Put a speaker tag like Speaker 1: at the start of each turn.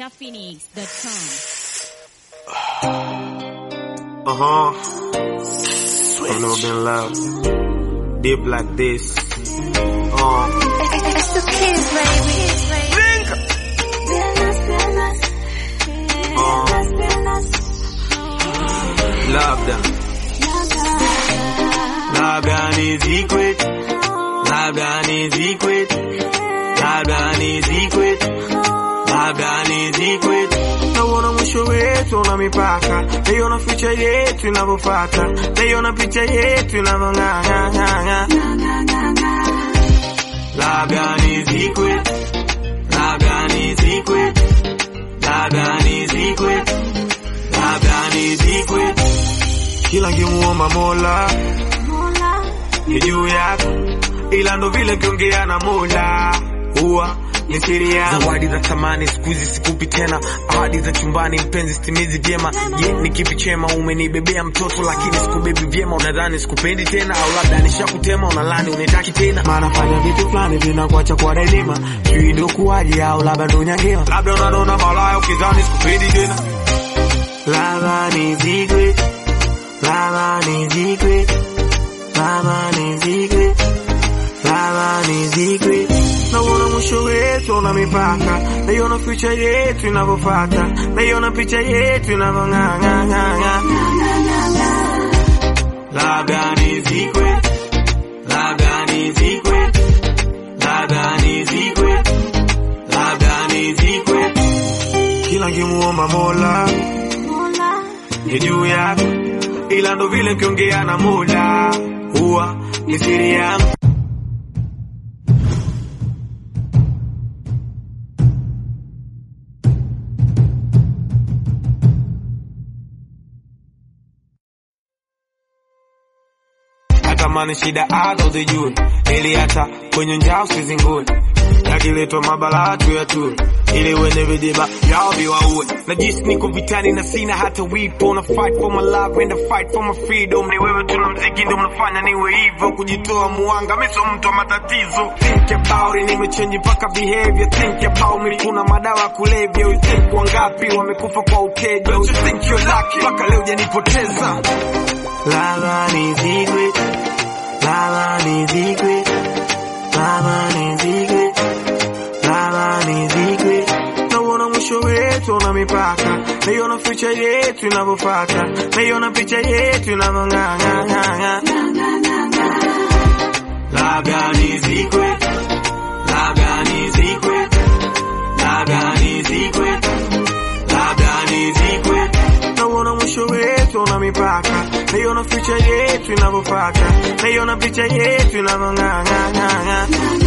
Speaker 1: ninjaphoenix.com.
Speaker 2: Uh huh. I've never been loved deep like this. Uh.
Speaker 3: It's the kids, baby.
Speaker 2: Labda, labda ni secret, labda ni secret, labda ni secret, labda ni secret. Nauona mwisho wetu una mipaka, naiona picha yetu inavyofata, naiona picha yetu inavyong'ang'ang'ang'a. Labda ni secret, labda ni secret, labda ni secret, labda ni secret. Kila nkimuomba Mola ni juu yako, ila ndo vile kiongea na Mola huwa ni siri yangu. Zawadi za thamani siku hizi sikupi tena, ahadi za chumbani mpenzi sitimizi vyema. Je, ni kipi chema? Umenibebea mtoto lakini sikubebi vyema, unadhani sikupendi tena, au labda nishakutema, unalani unitaki tena. Maana fanya vitu fulani vinakuacha kwa daima, sijui ndo kuwaje, au labda ndo nyangewa, labda unanona malaya ukidhani sikupendi tena. Lava ni secret, lava ni secret, lava ni secret, lava ni secret. Nauona mwisho wetu una mipaka, naiona future yetu inavyofata, naiona picha yetu inavyong'ang'ang'ang'a. Labda ni secret, labda ni secret, labda ni secret, labda ni secret. Kila nkimuomba Mola ni juu yako, ila ndo vile kiongea na Mola huwa ni siri yangu. natamani shida azo zijue, ili hata kwenye njaa usizingue, yakiletwa mabala tu ya tu, ili wenye vijiba yao viwaue. Najisi niko vitani na sina hata wipo, na fight for my love and I fight for my freedom. Ni wewe tu na mziki ndo mnafanya niwe hivyo, kujitoa muanga, mimi sio mtu wa matatizo. Think about it, nimechange mpaka behavior. Think about me, kuna madawa ya kulevya. You think wangapi wamekufa kwa uteja? You think you're lucky, mpaka leo hujanipoteza. Lava ni secret, lava ni secret, lava ni secret, lava ni secret. Nauona mwisho wetu una mipaka, naiona future yetu inavyofata, naiona picha yetu inavyong'ang'ang'ang'a. Labda ni secret, labda ni secret, labda ni secret, labda ni secret. Nauona mwisho wetu una mipaka, naiona future yetu inavyofata, naiona picha yetu inavyong'ang'ang'ang'a.